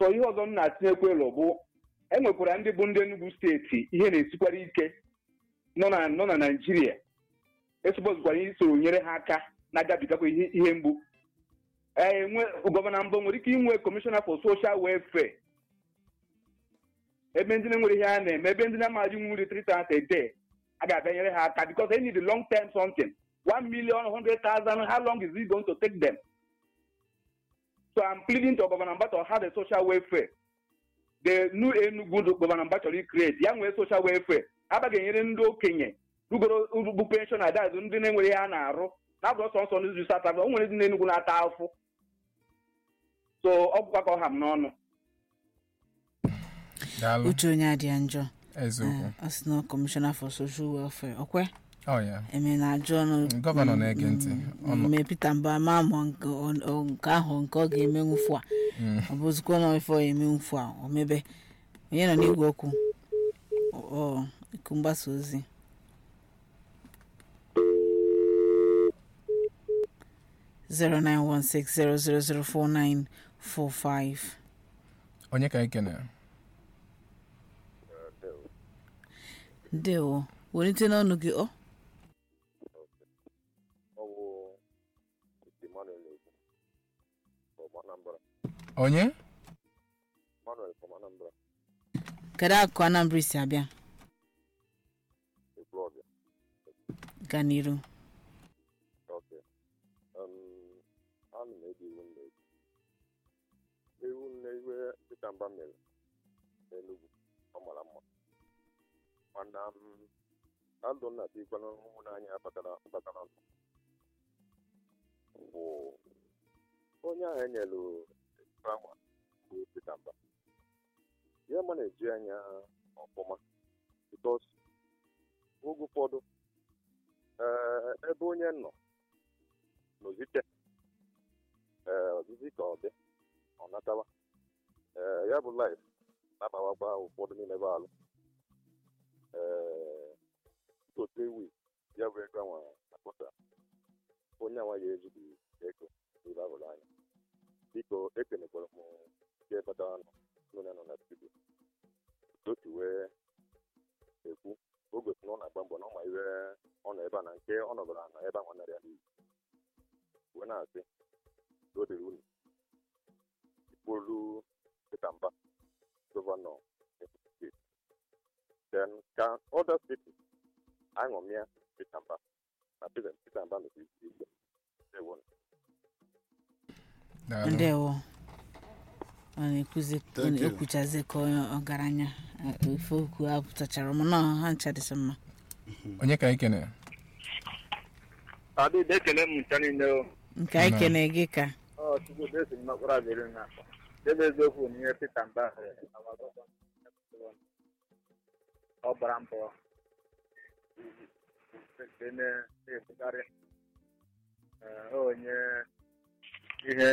so ihe ọzọ m na-atinyekwa elu bụ enwekwara ndị bụ ndị Enugu steeti ihe na-esikwara ike nọ na nọ na naijiria esupọzikwara isoro nyere ha aka na-agabigakwa ihe ihe mgbu ee nwe gọvanọ mbụ nwere ike inwe kọmishọna for social welfare ebe ndị na-enwere ihe a na-eme ebe ndị na-amaghị nwuri three times a day a ga-abịa nyere ha aka because they need a long term something one million hundred thousand how long is it going to take them so i'm pleading to Governor Mba to have a social welfare the new Enugu Governor Mba chọrọ create ya nwee social welfare abaghị enyere ndị okenye rugoro bụ penshọn adazụ ndị na-enwere ihe a na-arụ na-abụrụ sọ nsọ n'izu sata o nwere ndị na-enugwu na-ata afụ so ọ bụkwa ka ọ ha m n'ọnụ daalụ uche onye adịa njọ eziokwu ọ sị na kọmishọna for social welfare ọkwe ọ ya eme na ajụ ọnụ Gọvanọ na-ege ntị. Ọnụ- mme Peter Mba ma mụ nke ọ- ọ- nke ahụ nke ọ ga-eme nwụfu a ọ bụzikwa na ife ọ eme nwụfu a o mebe onye nọ n'igwe okwu ọ iku mgbasa ozi zero nine one six zero zero zero four nine four five onye ka ekene ndewo welite n'ọnụ gị ọ ọwụ Emmanuel Egwu from Anambra onye Emmanuel from Anambra kedu akụkụ Anambra si abịa Ekwulọbịa gaa n'iru okay um, ana m eji iwu nne ewu nne iwe dịka mba mere n'Enugu ọ mara mma mana m na ndụ nna tikwana n'anya batara batara ndụ bụ onye ahụ enyelu anwa bụ Peter Mba ya ma na-eji anya ọfụma bikos oge ụfọdụ ee ebe onye nọ n'ozite ee ọzizi ka ọ dị ọ natawa ee ya bụ laif na-abawakwa ụfọdụ niile bụ alụ ee otu ewi ya bụ ego anwa akpọta onye anwa ya ejighị ego n'ibe ahụrụ anya biko ekenekwara m ndị batara nọ n'onye nọ na studio otu wee ekwu o gosi na ọ na-agba mbọ na ọ ma iwe ọ nọ ebe a na nke ọ nọbara na ebe ahụ narị ya n'iyi wee na-asị na o dịrị unu ikpolu Peter Mba gọvanọ Ekiti steeti then ka other steeti aṅụmịa Peter Mba na Peter Peter Mba mekwa isi ike ewo daalụ ndewo ọ na-ekwuzi ọ Thank you. na-ekwuchazi ka onye ọgaranya eh, ofe okwu apụtachara m na ha ncha dịsị mma onye ka ekene adịdị ekele m ncha niile o nke anyị Nọ. kene gị ka ọ chukwu desi m n'okporo abịrị na debe eziokwu n'ihe Peter Mba mere na Wagaban. ọ gbara mbọ nke na- na-ekwukarị Ee, onye ihe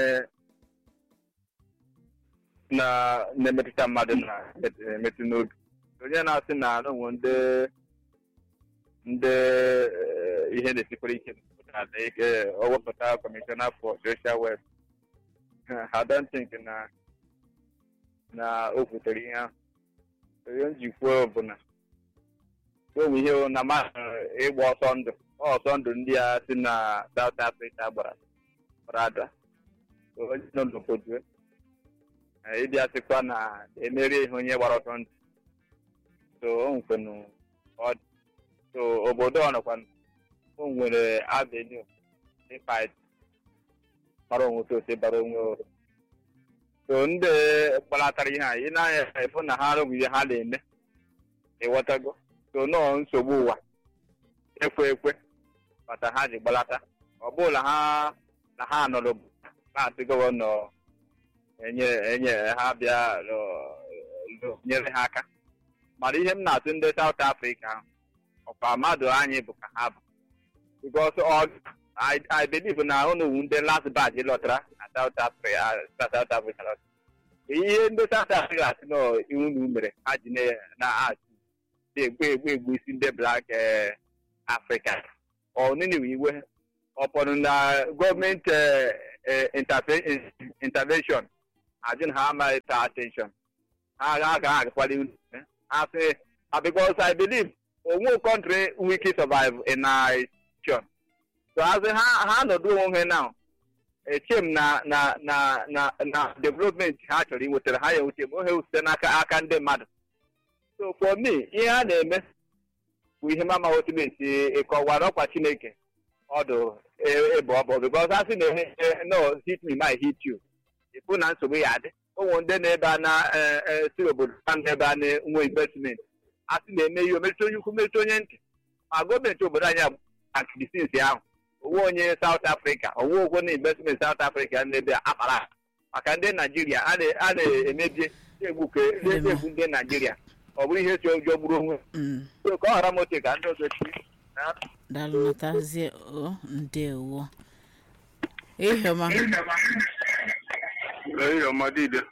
na- na-emetụta mmadụ na-emetụ n'obi onye na-asị na onwe ndị ndị eh, ihe na-esikwara ike n'ala ike o wepụta kọmishọna for social web I don't think na na o kwutere ihe ahụ onye njikwa bụ na o nwe ihe na mmadụ ịgba ọsọ ndụ ọsọ ndụ ndị a si na South Africa gbara gbara ada onye nọ n'obodo ịbịa sịkwa na emerie ihe onye gbara ọsọ ndụ so o nwekwenu ọ dị so obodo ọ nọkwa o nwere avenue ịfight mara onwe ka ose bara onwe uru so ndị gbalatara ihe a ị na-anya efu na ha arụghị ihe ha na-eme ịghọtago so nọọ nsogbu ụwa ekwe ekwe mata ha ji gbalata ọ bụla ha na ha nọrọ na-asị gọvanọ enye enye ha bịa lụ- lụ- nyere ha aka mana ihe m na-atụ ndị South Africa ahụ ọkwa mmadụ anyị bụ ka ha bụ because ọ I, I believe na unu wu ndị last batch lọtara na South Africa na South Africa lọtara ihe ndị South Africa si na unu mere ha ji na- na-achị na-egbu egbu egbu isi ndị black eh, Africa ọ niniwe iwe ọpọnụ na gọọmenti eh, eh, interve- intervention ajin ha amaghị ta attention ha ga aga agakwala iwu ha sị "Ah, because i believe onwe country we can survive in nation so as ha ha nọdụ onwe ha now eche m na na na na na development ha chọrọ inwetara ha ya enwete ma ohe site n'aka aka ndị mmadụ so for me ihe a na-eme bụ ihe mama otu na-esi ịkọwara ọkwa chineke ọdụ ebe ọ bụ because a sị na ehe no hit me my hit you ịfụ na nsogbu ya adị ụmụ ndị na-ebe a na eh, eh, si obodo ha na-ebe a na-enwe investment a sị na-eme ihe omerịta onye ukwu merịta onye ntị ma gọọmenti obodo anyị akidisins ahụ owe onye South Africa owe ogwo na investment South Africa n'ebe a akpara akpa. maka ndị Naijiria a na- a na-emebie na-egbu ke- na-egbu ndị Naijiria ọ bụrụ ihe si ụjọ gburu onwe Mm. so ka ọ ghara mote ka ndị ọzọ chi daalụ natazie o ndewo ihiọma Ehihie ọma dide.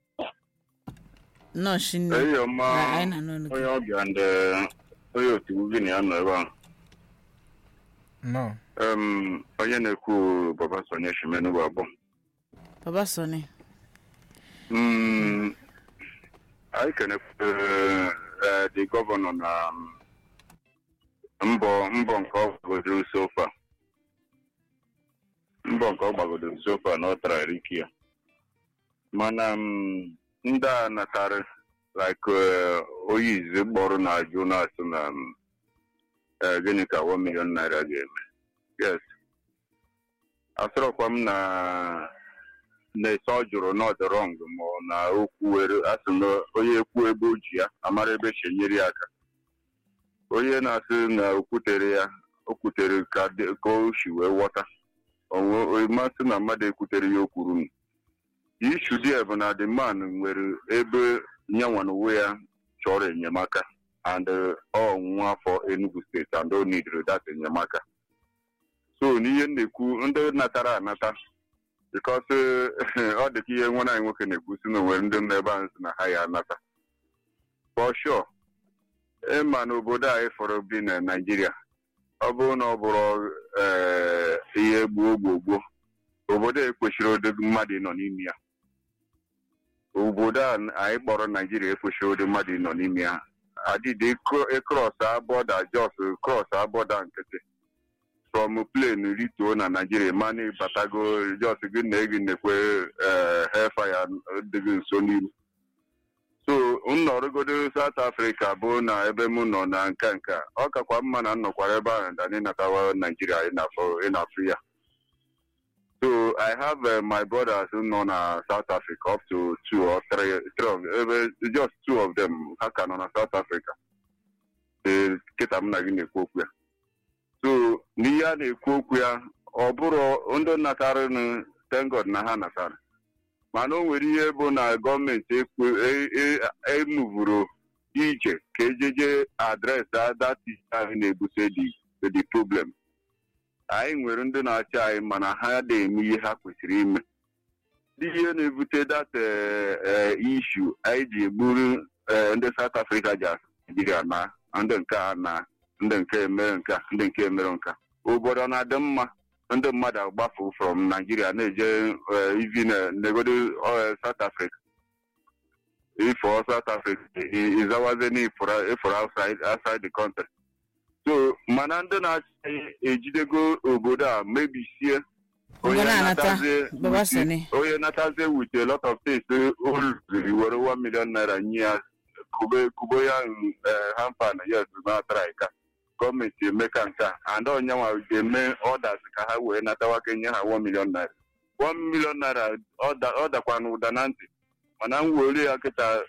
nọọsụ nne Ehihie ọma Na- anyị na n'ọnụ gị. onye ọbịa ndị onye otu gị na ya nọ ebe ahụ. nọ Em, onye na-ekwu Baba Sonye Shimenu bụ abụọ. baba sọni Mm, anyị kenekwere eh, the gọvanọ na mm, mbọ mbọ nke ọ gbagodoro sofa mbọ nke ọ gbagodoro sofa na ọ tara ike ya mana mm, ndị a natara like eh, onye izi kpọrọ na ajụ na-asụ na mm, eh, gịnị ka 1 million naira ga-eme yes asịrọkwa m na na-ese ọ jụrụ not wrong ma ọ na okwu were asị na onye ekwu ebe o ji ya amara ebe chenyere ya aka onye na-asị na okwutere ya o kwutere ka dị- ka o si wee ghọta onwe masị na mmadụ ekwutere ya o kwuru m ishu dị bụ na the man nwere ebe nyanwa na onwe ya chọrọ enyemaka and uh, ọ nwa afọ Enugu steeti and o nidiri that enyemaka so n'ihe m na-ekwu ndị natara anata because ọ dị ka ihe nwa anyị nwoke na-ekwu si na onwere ndị nọ ebe ahụ si na ha ya anata for sure ịma na obodo a ịfọrọ bi na Naịjirịa ọ bụrụ na ọ bụrụ ee, ihe gboo gboo gboo obodo a ekwesịrị ụdị mmadụ nọ n'ime ya obodo a anyị kpọrọ Naịjirịa ekwesịrị ụdị mmadụ nọ n'ime ya adịdị ịkrọs abọda jos krọs abọda nkịtị from plane rituo na Naịjirịa mana ịbatago jos gị na gị na-ekwe hefaya dịghị nso n'iru so m nọrọgodo South Africa bụ na ebe m nọ na nka nka ọ kakwa mma na m nọkwara ebe ahụ na ịnatawa Naịjirịa ịnafụ ya so I have uh, my brothers nọ na South Africa up to two or three, three of ebe just two of them ha ka nọ na South Africa ee kịta m na gị na-ekwu okwu ya so n'ihe a na-ekwu okwu ya ọ bụrụ ndị natarịnụ thank God na ha natara mana o nwere ihe bụ na gọọmenti emuvuru ije ka ejeje adresị adati ahụ na-ebute the problem anyị nwere ndị na-achị anyị mana ha na-eme ihe ha kwesịrị ime ndị ihe na-ebute data ishu anyị ji egburu ndị South Africa ji asụ Nigeria na ndị nke a na ndị nke mere nka ndị nke mere nka obodo na-adị mma ndị mmadụ agbafu from Nigeria na-eje ivi negodo South Africa ifo South Africa ịzawaze n'ifụrụ outside the country so mana ndị na-achị ejidego obodo a mebisie onye onye natazie with a lot of things o ruziri were 1 million naira nye ya kubo ya hampa na yes na traika gọọmenti emeka nke a and onyenwa ga-eme ọdas ka ha wee natawa kenye ha 1 million naira 1 million naira ọ dakwa na ụda na ntị mana m were ya kịta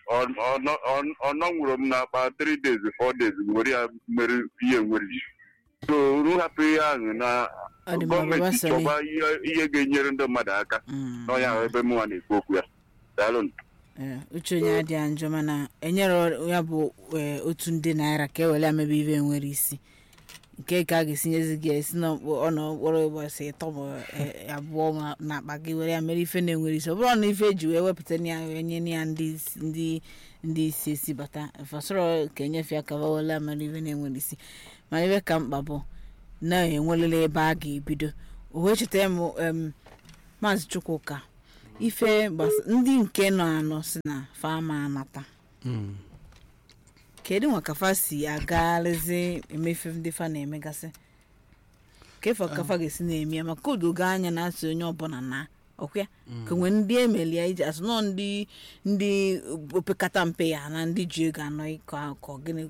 ọ nọnwụrụ m n'akpa 3 days 4 days were ya mere ihe nwere so nhapụ ihe ahụ na gọọmenti chọba ihe ga-enyere ndị mmadụ aka n'ọnya ebe mụnwa na-ekwu okwu ya daalụ uche onye adịghị njọ mana enyere ya bụ otu ndị naira ka e were amebe ibe nwere isi nke ka a ga-esinyezi gị esi n'ọnọkpọrọ ụbọchị ịtọ ma abụọ na akpa gị were ya mere ife na-enwere isi ọ bụrụ na ife eji wee wepụta ya enye ya ndị ndị isi esi bata fasọrọ ka enyefe ya ka wewere mere ife na-enwere isi mana ife ka mkpa bụ na-enwerele ebe a ga-ebido o wee cheta m maazị chukwuka ife gbasa ndị nke nọ anọ si na fama anata Mm. kedu nwa kafa si agagharịzi emefe ndị fa na-emegasị kefa kafa ga-esi na-eme ya maka odogo anya na-asị onye ọbụla na ọkwa ka nwee ndị emelia iji asụ nọ ndị ndị opekata mpe ya na ndị ji ego anọ ịkọ akọ gịnị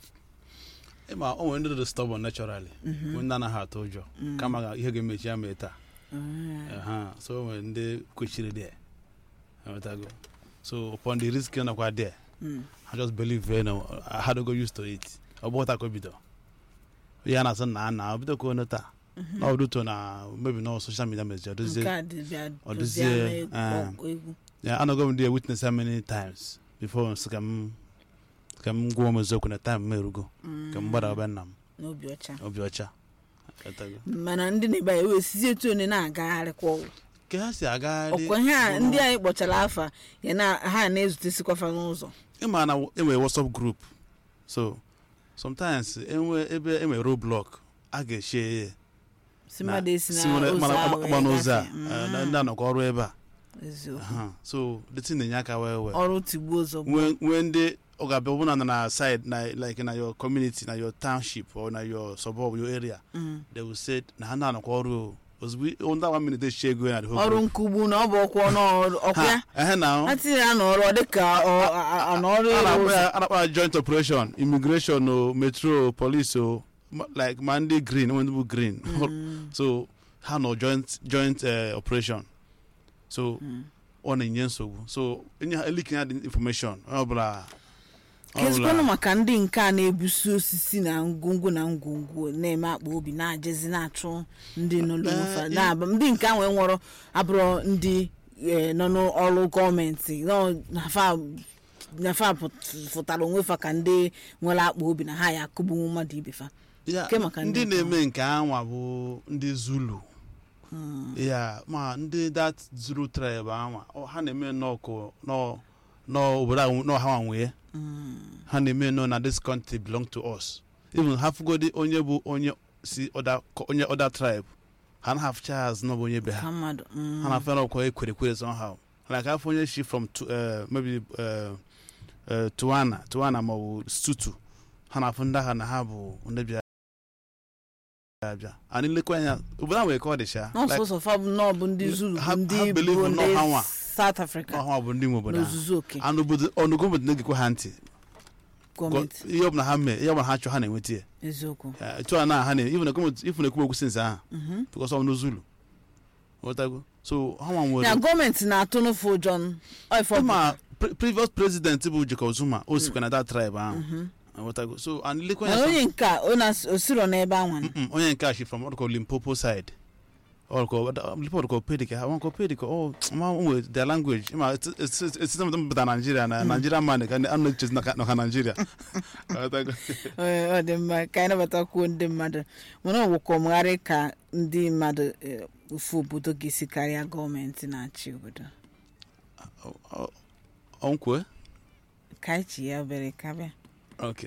ịma o nwere ndị dị stubborn naturally nwee ndị anaghị atụ ụjọ kama ga- ihe ga-emechi ya mee taa Aha, so o nwere ndị kwechiri there Enwetago? so upon the risk nakwa there I just believe you know, I had to go used to it ọ bụ taa ka o bido ya na-asị na na o bido ka onu taa na ọ duto na maybe na social media message ọ nke dozie a dịbịa ọ dozie dozie, ama ah. egwu egwu ya anọgo m there witness how many times before nsị ka m ka m gwuo m eziokwu na time m erugo ka m gbada ọbịa nna m n'obi ọcha obi ọcha Enwetago? mana ndị na-ebe anyị wee sizi etu onye na-agagharịkwa ọgwụ ka ha si agagharị ọkwa ihe a bụ ndị na- anyị kpọchara afa ya na ha na-ezutesikwafa n'ụzọ ịma na enwere whatsapp group so sometimes enwe ebe enwere roadblock a ga-eche ya si mmadụ esi na si nwere- ụzọ mana a agba- wee agba n'ụzọ a gafee. eh, na Mm, ndị anọkọ ọrụ ebe a eziokwu. Aha. so the thing na-enye aka wee wee ọrụ tigbuo ụzọ bụ nwee nwee ndị ọ ga-abịa ọbụna nọ na side na like na your community na your township or na your suburb your area Mm. they will say na ha na-anọkọ ọrụ o. ozugbo ndị one minute echi ego ya na the whole ọrụ group. nkugbu na ọ bụ ọkwa ọnụ ọkwa ya ha ehe na ha tinye ya n'ọrụ ọ dịka ọ- a- a- n'ọrụ a ịrụ na-akpọ ụzọ ya a na-akpọ ya joint operation immigration o metro o, police o ma- like ma ndị green ndị bụ green so ha nọ joint joint eh, operation so ọ na-enye nsogbu so enye ha elikin ya dị information onye ọbụla onye kezikwanụ ọbụla- maka ndị nke a na-ebusi osisi na ngwongwo na ngwongwo na-eme akpa obi na-ajezi na-achụ ndị nọ n'ofe Eh, na-aba ndị nke ahụ nwụrụ abụrụ ndị eh, nọ n'ọrụ gọọmenti nọ nafa nafa pụt- fụtara onwe fa ka ndị nwere akpa obi na ha ya akụgbu mmadụ ibe fa Ya, Ke maka ndị ndị nke na-eme nke anwa bụ ndị zulu ya ma ndị that zulu tribe anwa ọ, ha na-eme nnọọ nọ n'obodo ahụ nọ ha nwee ha na-eme nọ na this country belong to us even ha fugodi onye bụ onye si other co- onye other tribe ha na hafụcha ha azụ n'ọbụ onye be ka ha mmadụ mm. ha na-afụ ọkwa ekwere ekwere somehow like afọ onye shi from Tu- eh, maybe eh, eh, tuana tuana maọbụ stutu ha na-afụ ndị agha na ha bụ ndị bịa abịa anyị lekwa anya obodo ahụ nwere ka ọ dịcha n'ọsọsọ fa bụ nọọ bụ ndị zulu ha- bụ ndị ha believe bụ nọ ndị ha nwa. south africa ọha bụ ndị nwe obodo ahụ n'ozuzu oke anụ obodo ọnụgo obodo na-egekwa ha ntị gọọmenti ihe ọbụla ha mee ihe ọbụla ha chọọ ha na-enweta ya eziokwu Eh, etu a na ha na ifu na-ekwu okwu sinsa ahụ bikọs ọ bụ zulu ghọtago so ha nwa ya nwere gọọmenti na-atụ n'ụfụ ụjọ ọfọ ma pre- previous president bụ Jacob Zuma o sikwa na that tribe ahụ ghọtago so and lekwa na ya onye nke a ọ na- o siro n'ebe anwa na Mm, onye nke a shi from ọdụkọ limpopo side ọdụkọ limpopo ọdụkọ pedika ha ọdụkọ pedika ọ ma nwe their language ma esite mpụta naijiria na naijiria man ka a na-echezi nọka naijiria Ghọtago? Ee, ọ dị mma ka anyị nabatakwuo ndị mmadụ mana ọ bụkwa ọmụgharị ka ndị mmadụ eh, ofu obodo ga-esi karịa gọọmenti na-achị obodo Ọ- ọ- ọ nkwe ka anyị chi ya obere kabịa okay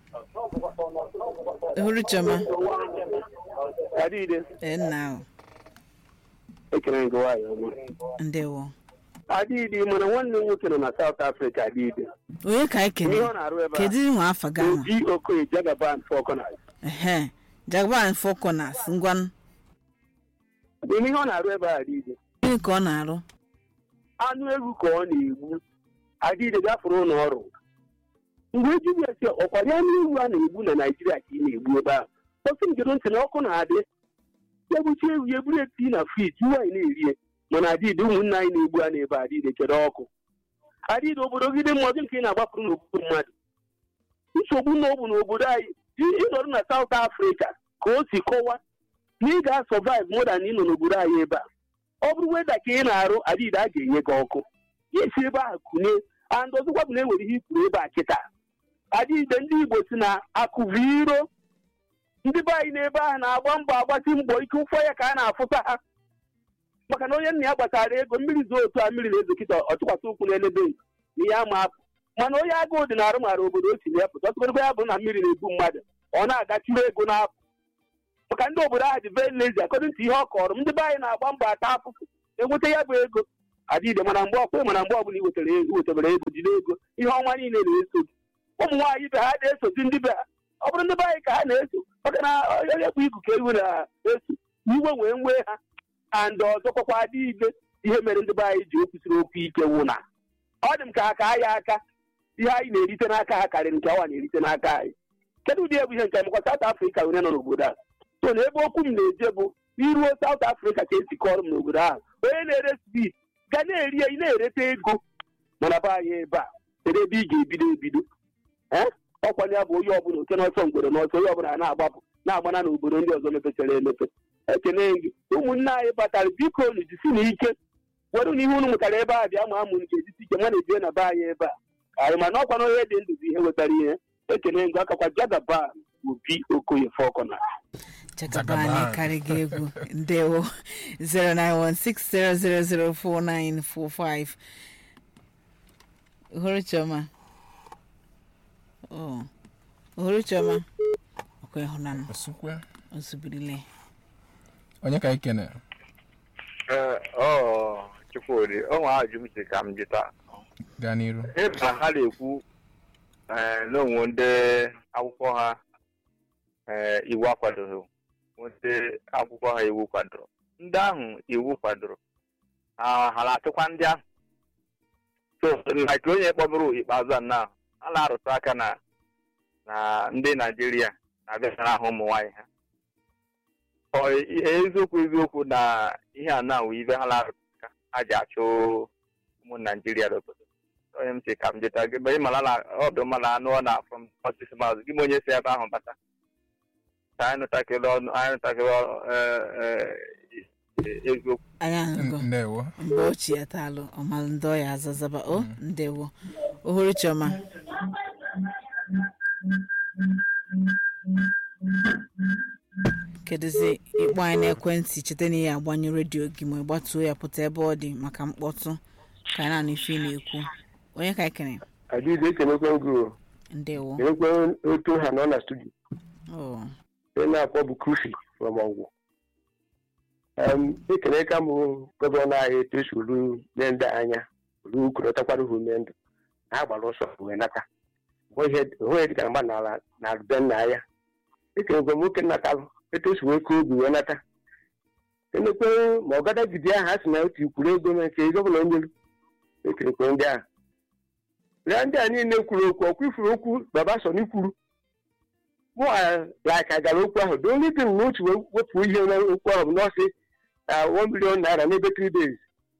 hụrụ chioma Adịde, ee, nna ahụ ekele gị nwaanyị ọma. ndewo Adịde, mana nwanne m nwoke nọ na South Africa adịde. onye ka anyị Ihe ọ kene na-arụ ebe a, kedu nwa afa gị ahụ Obi Okoye Jagaban Falconers. ehe jagban fọkọnas ngwanụ Ime ihe ọ na-arụ ebe a adịde. gịnị ka ọ na-arụ Anụ ewu ka ọ na-egbu. Adịde gafere ụlọ ọrụ. Mgbe ejibu esi ọkwari anụ ewu a na-egbu na Naịjirịa ka ị na-egbu ebe ahụ. Kpọsị m gedo ntị na ọkụ na-adị. Ya gbuchi ewu ya eburu eti na friji nwaanyị na-erie. Mana adịde ụmụnne anyị na-egbu a na-ebe adịde kedu ọkụ. Adịde obodo gị dị mmọdụ nke ị na-agbapụrụ n'obodo mmadụ. nsogbu na ọ bụ n'obodo anyị ị- ịnọrọ na South Africa ka o si kọwa na ị ga-asọvive more than ị nọ n'obodo anyị ebe a ọ bụrụ weda ka ị na-arụ adịda a ga-enye gị ọkụ ya esi ebe ahụ kụnye and ọzọkwa bụ na enwere ihe ikwuru ebe a kịta adịde ndị Igbo si na akụvi iro ndị be anyị n'ebe ahụ na-agba mbọ agbasi mbọ ike ụfọ ya ka a na-afụta ha maka na onye nna ya gbatara ego mmiri zoo otu a mmiri na-ezo kịta ọ tụkwasị ụkwụ n'elebe na ihe ama apụ mana onye agụụ dị na-arụ mara obodo o si na ya pụta ọtụkọrọ ya bụ na mmiri na-ebu mmadụ ọ na-agachuru ego n'apụ maka ndị obodo ahụ dị very lazy according to ihe ọ kọrọ m ndị be anyị na-agba mbọ ata afụfụ enweta ya bụ ego adịghị mana mgbe ọkwa mana mgbe ọbụla iwetara ego iwetebere ego jide ego ihe ọnwa niile na-eso gị ụmụ nwaanyị be ha na-esozi ndị be ha ọ bụrụ ndị be anyị ka ha na-eso maka na onye bụ igu ka iwe na-eso iwe wee nwee ha and ọzọkwakwa adịghị ihe mere ndị be anyị ji okwusiri okwu ike wụ na ọ dị m ka ha ka ya aka ihe anyị na-erite n'aka ha karịrị nke awa na-erite n'aka anyị kedu ụdị egwu ihe nke mekwa South Africa onye nọ n'obodo a so na ebe okwu m na-eje bụ iruo South Africa ka esi kọrọ m n'obodo ahụ onye na-ere spid ga na-eri ị na-erete ego mana be anyị ebe a kedu ebe ị ga-ebido ebido ee ọkwanye ya bụ onye ọbụla oke n'ọsọ mgbere n'ọsọ onye ọbụla na-agbapụ na-agbana n'obodo ndị ọzọ mepechara emepe ekene gị ụmụnne anyị batara biko unu jisi na ike were na ihe unu mụtara ebe a bịa ma amụ nke ejisi ike mana ejie na be anyị ebe a anyị mana ọkwa na onye dị ndụ bụ ihe wetara ihe ekene ngụ akakwa jagaba obi okoye fọkọna chakabani karịga egwu ndewo 09160004945 uhuruchioma oh uhuruchioma ọkwa ịhụnanụ Osukwe. ozubirile Onye ka ikene? Ee, ọ Chukwudi ọ nwe ajụ m si ka m jụta Gaa n'iru. ebe a ha na-ekwu ee, na onwe ndị akwụkwọ ha ee, iwu akwadoghị ndị akwụkwọ ha iwu kwadoro ndị ahụ iwu kwadoro ha ha na-achụkwa ndị ahụ so like onye kpọbụrụ ikpeazụ a na a na-arụtụ aka na na ndị naijiria na-abịara ahụ ụmụ nwaanyị ha ọ ihe eziokwu eziokwu na ihe a na-awụ ibe ha na-arụtụ aka ha ji achụ ụmụ naijiria n'obodo onye m si ka m jeta gị mgbe ị mara na ọ bụ mma na anụ ọ na from ọsịsị mazụ gị ma onye si ebe ahụ bata ka anyị nụtakịrị ọnụ anyị nụtakịrị ọ- ee, ee, eziokwu anya ahụgo Ndewo. mgbe ochie taalụ ọmalụ ndị ọya azazaba o ndewo uhuruchioma kedụzi ịkpọ anyị n'ekwentị cheta na ihe agbanyụ redio gị ma ịgbatuo ya pụta ebe ọ dị maka mkpọtụ ka anyị na-anụ ife ị na-ekwu onye ka ekene adịghị ekenekwe ngụ ndewo kenekwe otu ha nọ na studio o onye na-akpọ bụ krufi from ọgwụ ekene ka mụ gọvanọ anyị etu esi olu nye ndị anya olu ukorotakwara ha ume ndụ na ha gbara ọsọ wee nata onwe dịka mgba n'ala na be nna ya ekenekwe m nwoke nnatalụ etu esi wee koo obi wee nata kenekwe ma ọ gada gidi ahụ a sị na otu ikwuru ego na nke gọvanọ onyelu ekenekwe ndị ahụ rịa ndị a niile kwuru okwu ọkwa ifuru okwu baba sọ n'ikwuru mụ like agara okwu ahụ the only thing na otu wepụ ihe n'okwu ahụ bụ nọọsị one million naira n'ebe three days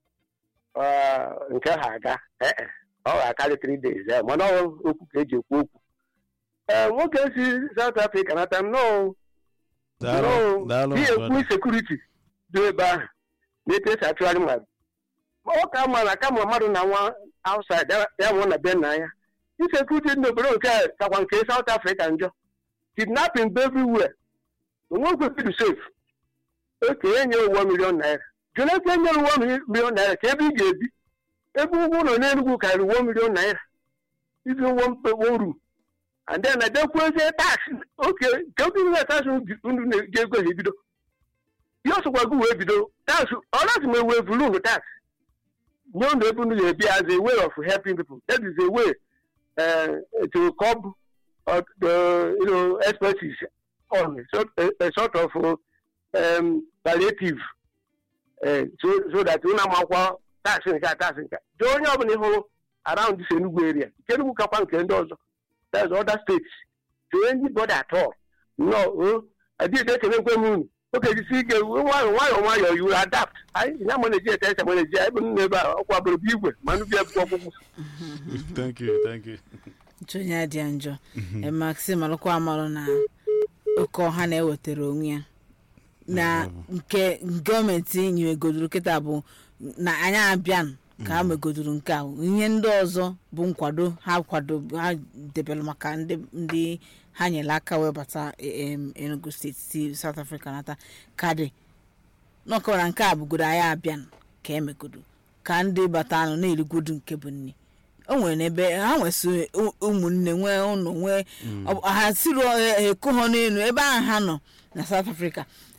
Ah, nke ha aga Eh, eh, ọ ga-akarị three days eh, mana ọ okwu ka eji ekwu okwu ee nwoke si South Africa nata nnọọ daalụ daalụ ihe brother. ekwu sekuriti dị ebe ahụ na-etu esi achụgharị mmadụ Ma ọ ka mma na kama mmadụ na nwa outside ya- ya nwụọ na be nna ya insekuriti dị n'obodo nke a kakwa nke South Africa njọ kidnapping bụ everywhere onwekwe fidu safe okenye nye ụwa milion naira jonathan nyere ụwa milion naira ka ebe ị ga-ebi ebe ụgwọ ụlọ n'enugwu karịrị ụwa milion naira ibi ụgwọ mkpekpe uru and then adekwezie tax oke nke oge na tax unu na-eji ego ha ebido ihe ọsọkwa gị wee bido tax ọlazi ma ewe vulu unu tax nye unu ebe unu ga-ebi as a way of helping people that is a way uh, to curb uh, the you know expertise on a sort, a, a sort of uh, um, palliative uh, so, so that unu amakwa tax nke a tax nke a. jụọ onye ọbụla ị hụrụ around this Enugu area nke Enugu kakwa nke ndị ọzọ there's other states to anybody at all no o adịghị ekelekwe m unu oge jisi ike nwayọ nwayọ nwayọ you will adapt anyị ya ma na-eji ete ese ma na-eji ebe m ebe a ọkwa bụrụ bụ igwe ma nụ bịa akwụkwọ ọkpụkpụ thank you thank you nchonye adịa njọ maxim alụkwa amalụ na oke ọha na-ewetara onwe ya na nke gọọmenti nyiwegodoro kịta bụ na anyị abịan ka ha megodoro nke a ihe ndị ọzọ bụ nkwado ha kwado ha debere maka ndị ndị ha nyere aka wee bata em, enugu steeti si south africa nata ka dị n'ọkọwara nke a bụgodo anyị abịan ka emegodo ka ndị bata anụ na-erigwodu nke bụ nne o nwere n'ebe ha nwesị ụmụnne nwee ụnụ nwee ọ- ha siri eko ha n'elu ebe ahụ ha nọ na south africa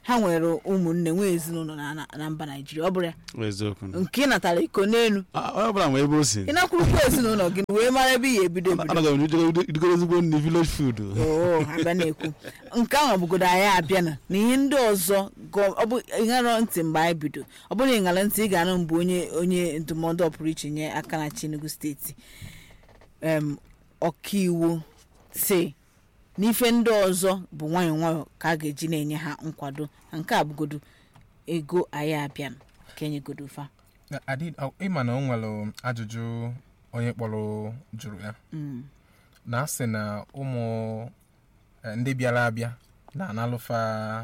ha nwere ụmụnne nwee ezinụlọ na- na- na mba naijiria ọ bụrụ ya eziokwu na. nke ị natara iko n'elu Ah, onye ọbụla ma ebe o si ị nakwurukwa ezinụlọ gị wee mara ebe ị ga-ebido ebido anaghị m idogoro ezigbo nri village food oo abịa na-ekwu nke ahụ bụgodo anyị abịa na na ihe ndị ọzọ gọ- ọ bụ ịṅara ntị mgbe anyị bido ọ bụrụ na ịṅara ntị ị ga-anụ mgbe onye onye ndụmọdụ ọpụrụ iche nye aka na Enugu steeti em ọkaiwu si n'ife ndị ọzọ bụ nwayọọ nwayọọ ka a ga-eji na-enye ha nkwado na nke a bụgodo ego anyị abịa na ka enyegodo fa Na- Adi- ọ- ịma na o nwere ajụjụ onye kpọrọ jụrụ ya Mm. na asị na ụmụ eh, ndị bịara abịa na-analụfa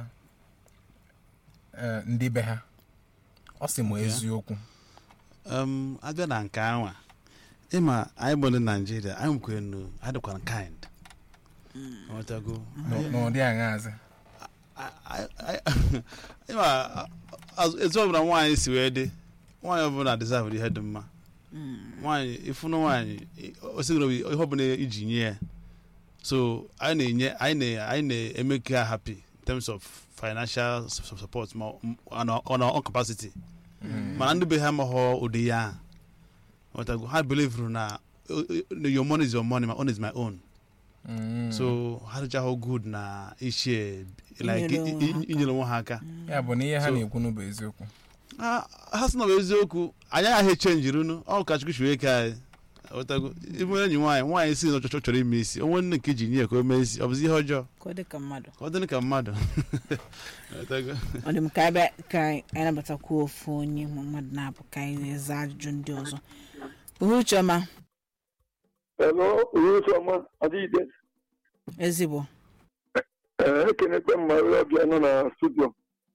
eh, ndị be ha ọ sị m eziokwu um, abịa na nke anwa ịma anyị bụ ndị naijiria anyị nwekwere nu anyị dịkwa kind Nghọtago? N'ụ- n'ụdị aṅaazị I- I- I- ịma azụ- etu ọbụla nwaanyị si wee dị nwaanyị ọbụla deserve ihe dị mma nwaanyị ịfụnụ nwaanyị osigoro ihe ọbụla iji nye ya so anyị na-enye anyị na anyị na-eme ka ha happy in terms of financial su- su- support ma ọ- on our- on our own capacity mana ndị be ha amaghọ ụdị ya ahụ. Nghọtago? ha believe na uh, uh, your money is your money my own is my own Mm. so ha dịchahụ good na ishie like Inyere onwe i- ha i- inyere onwe ha aka ya bụ na ihe ha So- na-ekwu n'ụ bụ eziokwu ha ha sị na ọ bụ eziokwu anyị agaghị echenjirinu ọ ka chukwu chiwe ike anyị Ghọtago? ịbụ enyi nwaanyị nwaanyị si na ọ chọ- chọrọ ime isi onwe nne nke ji nye ya ka o mee isi ọ bụzi ihe ọjọọ ka ọ dị ka mmadụ ka ọ dịrị ka mmadụ Ghọtago? ọ dị m ka anyị bịa ka anyị nabatakwuo ofu onye ma mmadụ na-abụ ka anyị wee zaa ajụjụ ndị ọzọ uhuchiọma Hello, Uruchioma, Adịide. ezigbo Ee, ekenekwe m mmadụ ọbịa nọ na studio.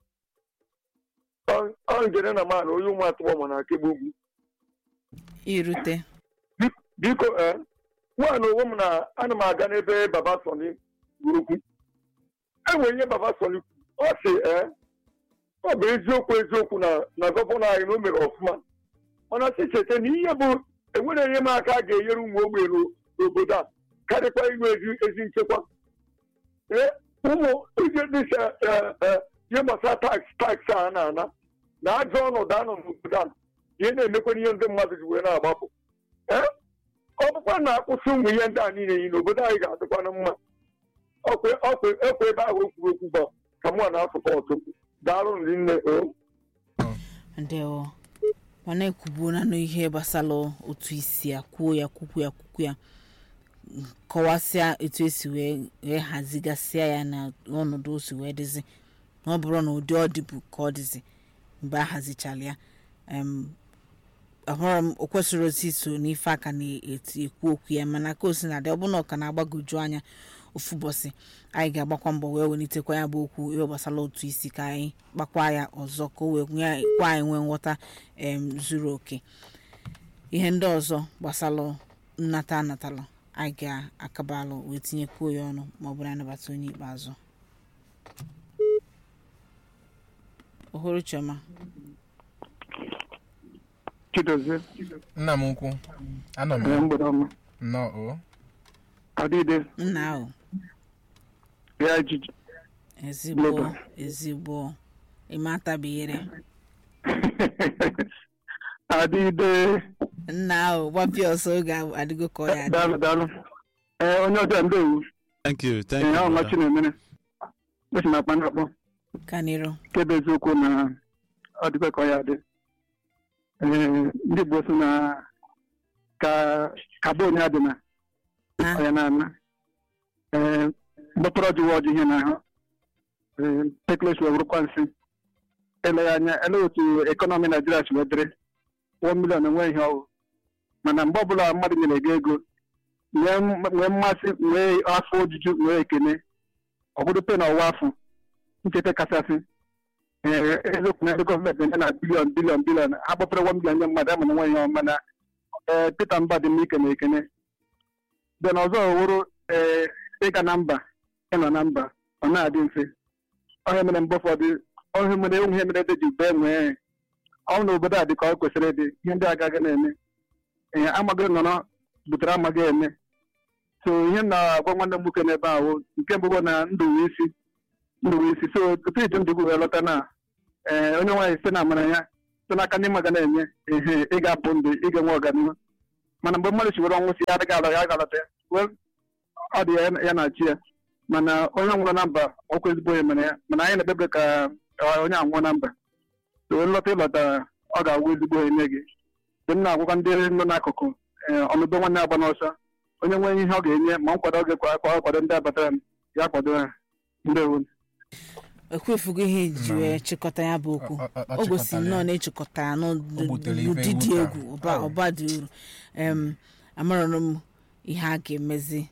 Ọ- Ọ njere na mmadụ onye ụmụ atụgbọ ma na akegbu ugwu. irute Biko, ee, nwaanyị onwe m na ana m aga n'ebe Baba Sọni kwuru okwu. Enwere ihe Baba Sọni kwuru. Ọ sị, ee, ọ bụ eziokwu eziokwu na na gọvanọ anyị na o mere ọfụma. Mana sị cheta na ihe bụ enwere enyemaka a ga-enyere ụmụ ogbenye n'o- n'obodo a karịkwa inwe ezi ezi nchekwa. Ee, ụmụ ije dịsa ihe gbasara tax tax a na-ana na ajọ ọnọdụ anọ n'obodo a ihe na-emekwa ihe ndị mmadụ ji wee na-agbapụ ee ọ bụkwa na akwụsị ụmụ ihe ndị a niile yi n'obodo anyị ga-adịkwana mma ọkwa ọkwa ekwe ebe ahụ o kwuru okwu gba ka mụ na-asụkọ ọtụ daalụ ndị nne o ndewo mana ekwubuona n'ihe gbasara otu isi ya kwuo ya kwukwu ya kwukwu ya kọwasịa etu esi wee wee hazigasịa ya na ọnọdụ o si wee dịzi na ọ bụrụ na ụdị ọ dịbụ ka ọ dịzi mgbe a hazichara ya em, ahụrụ m o kwesịrị otu iso n'ife aka na-eti ekwu okwu ya mana ka o si na dị ọ bụ na ọ ka na-agbagoju anya ofu ụbọchị anyị ga-agbakwa mbọ wee welitekwa ya bụ okwu ihe gbasara otu isi ka anyị kpakwa ya ọzọ ka o wee nye- kwa anyị nwee nghọta em, zuru oke ihe ndị ọzọ gbasara nnata anatalụ anyị ga-akabalụ wee tinyekwuo ya ọnụ ma ọ bụrụ anyị nabata onye ikpeazụ ohuru chioma chidozie nna m ukwu anọ m ee ya mgbede ọma nnọọ o adịde nna ahụ ya jiji ezigbo Global. ezigbo ịmatabihere adịde nna ahụ gbapịa ọsọ oge ahụ adịgo ka ọ ya adị daalụ daalụ ee onye ọbịa ndewu thank you thank ee you ahụ brother. machi na-emere esi na akpa na-akpọ ka n'iru nke bụ eziokwu na ọ dịkwa ka ọ ya dị ee ndị Igbo so na ka ka bụ onye adị na na ọya na-ana ee mgbọtọrọ jụwa ọjụ ihe n'ahụ ee tekles wee bụrụkwa nsị eleghị anya ele otu ekọnọmi naijiria si wee dịrị one million enwe ihe ọwụ mana mgbe ọbụla mmadụ nyere gị ego nwee m- nwee mmasị nwee afọ ojuju nwee ekene ọbụdụ pe na ọwa afọ ncheta kachasị ee eziokwu na ndị gọọmenti na-enye na bilion bilion bilion ha kpọpere one million nye mmadụ ama na nwe ihe ọma na ee Peter Mba dị m ike na ekene den ọzọ wụrụ ee ịga na mba ịnọ na mba ọ na-adị mfe ọhịa mere mgbe ụfọdụ ọhịa mere enwe ihe mere dị ji bee nwee ọ na obodo a dị ka ọ kwesịrị ịdị ihe ndị agaghị na-eme ee amaghị nọrọ butere amaghị eme so ihe m na-agwa nwanne m nwoke n'ebe ahụ nke mbụ bụ na ndụ wee isi ndụ wee isi so otu ite ndụ wee lọta na ee onye nwaanyị site na amara ya site n'aka ndị mmadụ na-enye ehe ị ga-apụ ndụ ị ga-enwe ọganihu mana mgbe mmadụ chiwere ọnwụ si ya adịghị alọ ya galata ya well, ọ dị ya- ya na chi ya mana onye nwụrụ na mba ọkwa ezigbo onye mere ya mana anyị na-ekpebe ka ka onye anwụọ na mba so onye lọta ịlọta ọ ga-agwụ ezigbo onye nye gị mgbe m na-agwụkwa ndị nọ n'akụkụ ee ọnụbe nwanne agba n'ọsọ onye nwere ihe ọ ga-enye ma nkwado ọ ga-ekwa akwa kwado ndị abatara m ya kwado ha ndewo ekwefugo ihe iji Na- wee chịkọta ya bụ okwu Ọ- ọ- ọ o gosi chịkọtara nnọọ ya. na-echịkọta ya O butere ife n'ụdị dị mwute egwu ahụ. ọba Oh. ọba dị uru em amarọrọ m ihe a ga-emezi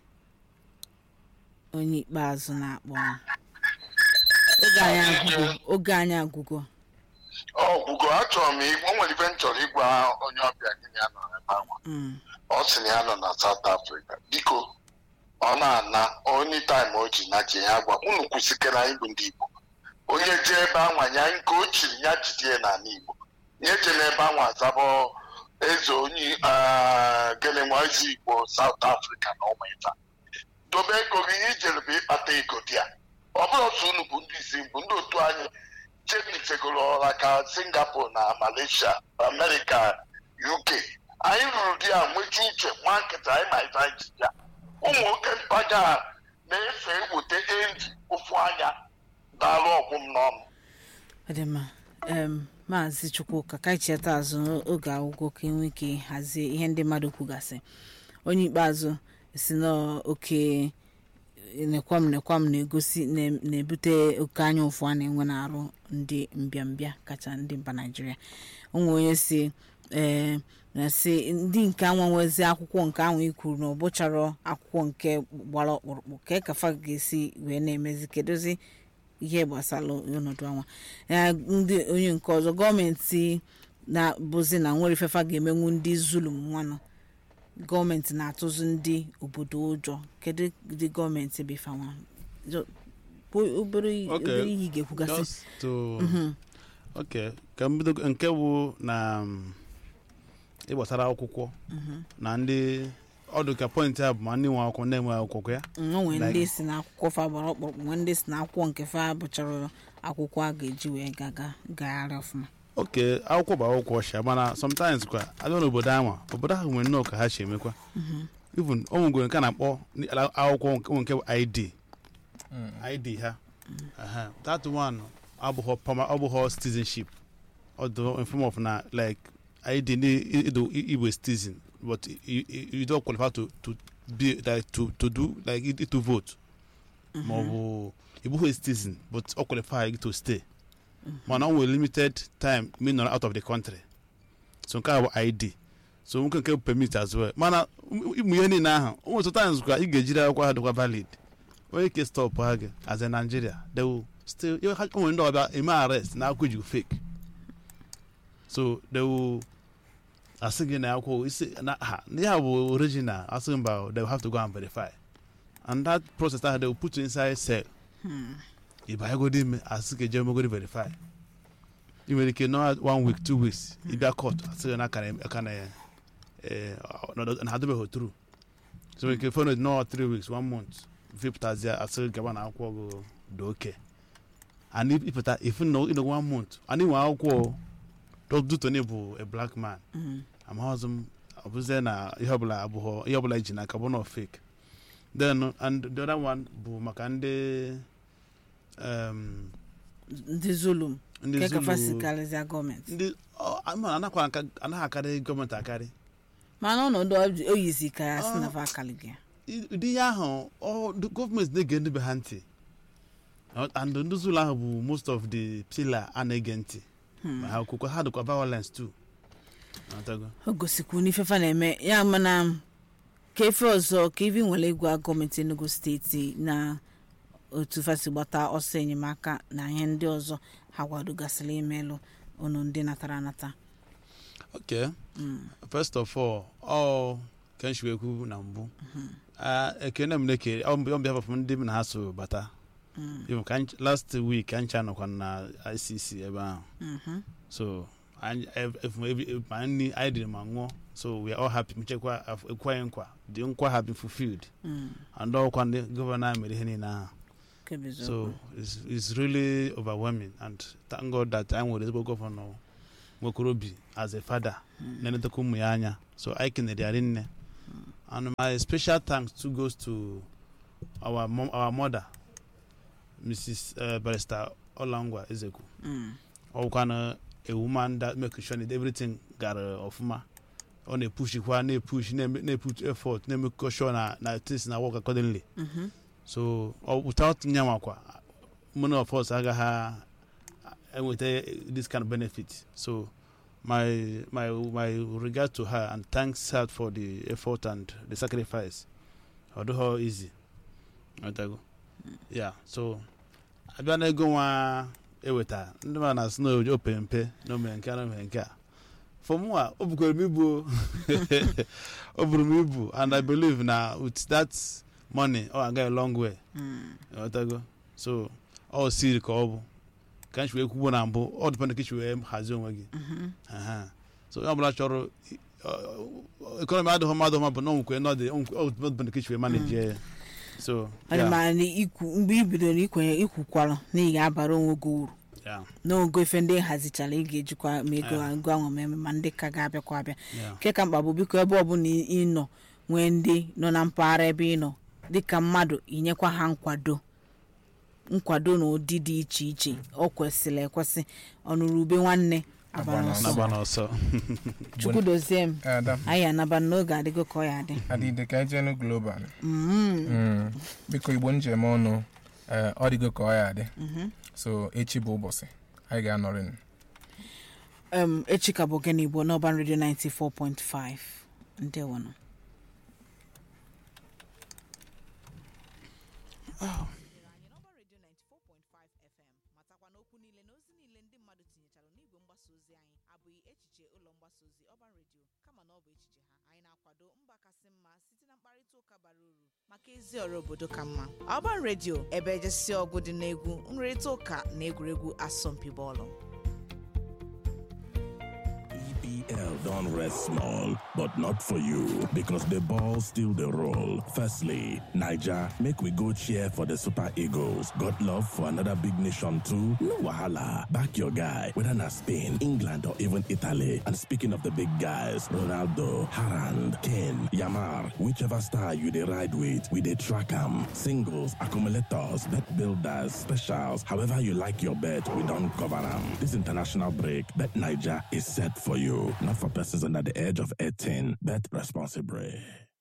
onye ikpeazụ na-akpọ m. oge anyị agwụgo oge anyị agwụgo ọgwụgwọ achọrọ m ị- o nwere ife m chọrọ ịgwa onye ọbịa gị na ya nọ ebe ahụ Mm. ọ sị na ya nọ na South Africa biko ọ na-ana onye taịm o ji na ji ya gwa unu kwụsịkere anyị bụ ndị Igbo onye jee ebe anwa ya nke o chiri ya jide n'ala Igbo nye je n'ebe anwa azabọ eze onye ah, gịnị nwa eze Igbo South Africa na ụmụ ife a. dobe ego gị ihe ijere bụ ịkpata ego dị ya ọ bụrụ otu unu bụ ndị isi bụ ndị otu anyị chebitegoro ọra ka Singapore na Malaysia America UK anyị rụrụ di ya nweju uche nwa nkịta anyị ma ife anyị ji ya ụmụ nwoke mpaga a na-efe eweta enji ụfụ anya na-alụ ọgwụ m n'ọnụ ọ dị mma em maazị chukwuka ka anyị cheta azụ n'oge akwụkwọ ka enwe ike hazie ihe ndị mmadụ kwugasị onye ikpeazụ si n'oke nekwam nekwam na-egosi na- na-ebute oke anya ụfụ a na-enwe n'arụ ndị mbịambịa kacha ndị mba naijiria onwe onye si ee na si ndị nke anwanwezi akwụkwọ nke ahụ ikwuru na ọ bụchara akwụkwọ nke gbara ọkpụrụkpụ ka kafa ga-esi wee na-emezi kedozi ihe gbasara ọnọdụ anwa ya ndị onye nke ọzọ gọọmenti na-bụzi na nwere ifefa ga-emenwu ndị zulum nwanụ gọọmenti na-atụzi ndị obodo ụjọ kedu ndị gọọmenti bụ ifanwa Jo- bụ obere Okay. obere ihe ị ga-ekwugasị Just to okay ka m bido nke bụ na um, ịgbasara akwụkwọ na ndị ọdụ ka pọintị a bụ ma ndị nwe akwụkwọ ndị enwe akwụkwọ ya onwe Like- ndị si na akwụkwọ fa gbara ọkpụrụkpụ nwee ndị si na akwụkwọ nke fa bụchara akwụkwọ a ga-eji wee gaga gagharị ọfụma oke akwụkwọ bụ akwụkwọ ọcha mana sometimes kwa abịa n'obodo anwa obodo ahụ nwere nnọọ ka ha si emekwa even o nwegoro nke a na-akpọ ndị ala- akwụkwọ nke nke bụ id id ha Aha. that one abụghọ pama abụghọ citizenship ọ dị in form of na like id ndị ido igbo citizen but you, you, you don't qualify to to be like to to do like it- to vote ma ọ bụ ịbụghị citizen but ọ qualify to stay mana ọ nwere limited time me nọrọ out of the country so nke a bụ id so nwoke nke bụ permit as well mana ịmụ ihe niile ahụ o nwere times kwa ị ga-ejiri akwụkwọ ha dịkwa valid onye ke stop ha gị as a nigeria they will still ihe ha o nwere ndị ọbịa eme arrest na akwụkwọ ejigo fake so they will asị gị na akwụkwọ isi na ha ihe a bụ original asị gị mba they will have to go and verify and that process ahụ they will put you inside cell ịbanyegodi ime asị ka eje megodi verify ị nwere ike nọ one week two weeks ịbịa court asị gị na aka na aka na ya eh, ọ- na ha dobeghị tru so nwere ike fọnụ nọ three weeks one month vipụtazie asị gị gaba na akwụkwọ gị dị oke and if- ịpụta ifu na ịnọ one month and inwe akwụkwọ dutoni bụ a black man amaghịzị m ọ bụzie na ihe ọbụla abụghọ ihe ọbụla iji n'aka bụ na fake then and the other one bụ maka ndị um, ndị zulum ndị nke kafa si Zulu karịzịa gọọmenti ndị ọ, ama anakwa aka- anaghị akarị gọọmenti akarị mana ọnọdụ ọ- o yizi ka ya si na fa akalịghị ya I- ụdị ihe ahụ ọ ndị gọọmenti na-ege ndị be ha ntị Ọ- and ndị Zulu ahụ bụ most of the pillar a na-ege ntị ma ha kwukwa ha dịkwa violence too Ọtago? o gosikwu n'ifefa na-eme ya mana ka efe ọzọ ka ibi nwere ịgwa gọọmenti enugu steeti na otu fasi gbata ọsọ enyemaka na ihe ndị ọzọ ha kwadogasịrị imelụ unu ndị natara anata okay first of all ọ ka m ekwu na mbụ Ah, ekene m na-ekere ọ mbịa ọbịa ndị m na ha so bata Even ka anyị- last week anyị cha nọkwa na icc ebe ahụ so anyị ev- ev- ev- ma nri anyị dịrị ma ṅụọ so we are all happy mechekwa ekwe anyị nkwa dị nkwa ha been fulfilled and ọkwa ndị gọvanọ anyị mere ihe niile ahụ Kebeziokwu. so it's, it's really overwhelming and thank god that anyị nwere ezigbo gọvanọ nwekwara obi as a father na-enetekwa ụmụ ya anya so anyị kenere ya rinne and my special thanks too goes to our mom, our mother mrs uh, barrister olangwa ezekwu Mm. ọwụkwana a woman that make sure that everything gara ọfụma ọ na-epushikwa na-epush na-eme- na-eput effort na-emekọ sure na na things na work accordingly Mhm. so ọ without nyanwakwa many of us agaghị enweta this kind of benefit so my my my regard to her and thanks her for the effort and the sacrifice ọ dịghọ easy Ọtago? yeah so abịa na ego nwa eweta ndị ma na snow o pere mpe na omere nke a na omere nke a for mụ a o bukwere m ibu o. o buru m ibu and i believe na with that money ọ ga a long way Mm. Ọtago? so ọ siri ka ọ bụ ka anyị wee kwugbo na mbụ ọ dịpendị ka ichi wee hazie onwe gị Mhm. Aha. so onye ọbụla chọrọ ekọnọmi adịghị mma adịghị mma bụ na onwekwe nọdị ọdịpendị ka ichi wee manage ya so ọ dị yeah, ma na ikwu mgbe i bidoro ikwenye ikwukwara na ị ga-abara onwe gị uru yeah, n'ogo ife ndị hazichara ị ga-ejikwa ma ego Yeah. ego ahụ meme ma ndị ka ga-abịakwa abịa yeah. nke ka mkpa bụ biko ebe ọbụla ị ị nọ nwee ndị nọ na mpaghara ebe ị nọ dịka mmadụ inyekwa ha nkwado nkwado na ụdị dị iche iche ọ kwesịrị ekwesị ọnụrụ ube nwanne Agba agba n'ọsọ. na-agba n'ọsọ n'ọsọ chukwu dozie m Ada, anyị anaba n'oge adịgo ka ọ ya adị adịde ka ejenu global Mm. Mm. biko igbo njem ọnụ eh, ọ dịgo ka ọ ya adị so echi bụ ụbọchị anyị ga-anọrị um, echi ka bụ ogene igbo n'ọban redio 94.5 ndewonụ matakwa n'okwu niile na ozi niile ndị mmadụ tinyechara n'igwe mgbasa ozi anyị abụghị echiche ụlọ mgbasa ozi ọban redio kama na ọ bụ echiche ha anyị na-akwado mba kasị mma site na mkparịta ụka bara uru maka ezi ọrụ obodo ka mma ọban redio ebe ejesi ọgụ dị n'egwu nrịrịta ụka na egwuregwu asọmpi bọọlụ EPL don't rest small, but not for you because the ball still the roll. Firstly, Niger, make we go cheer for the Super Eagles. Got love for another big nation too? No wahala. Back your guy, whether na Spain, England, or even Italy. And speaking of the big guys, Ronaldo, Harand, Kane, Yamar, whichever star you dey ride with, we dey track 'em. Singles, accumulators, bet builders, specials, however you like your bet, we don't cover 'em. This international break, Bet Niger is set for you. Not for persons under the age of 18. Bet responsibly.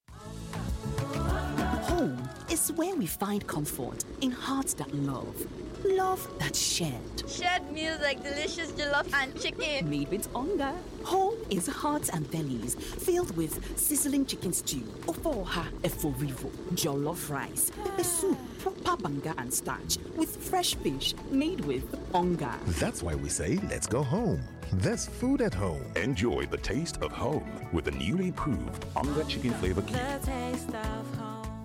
Home is where we find comfort in hearts that love, love that's shared. Shared meals like delicious jollof and chicken. Made with hunger. Home is hearts and bellies filled with sizzling chicken stew, ofoha eforivo, jollof rice, pepper soup, proper banga and starch with fresh fish made with hunger. That's why we say, let's go home. There's food at home. Enjoy the taste of home with the newly proved Onga Chicken Flavor Cube. taste of home.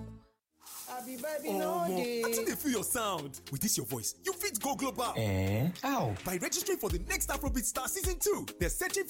Omo, I think they feel your sound. With this your voice, you fit go global. Eh? How? By registering for the next Afrobeat Star Season 2. They're searching for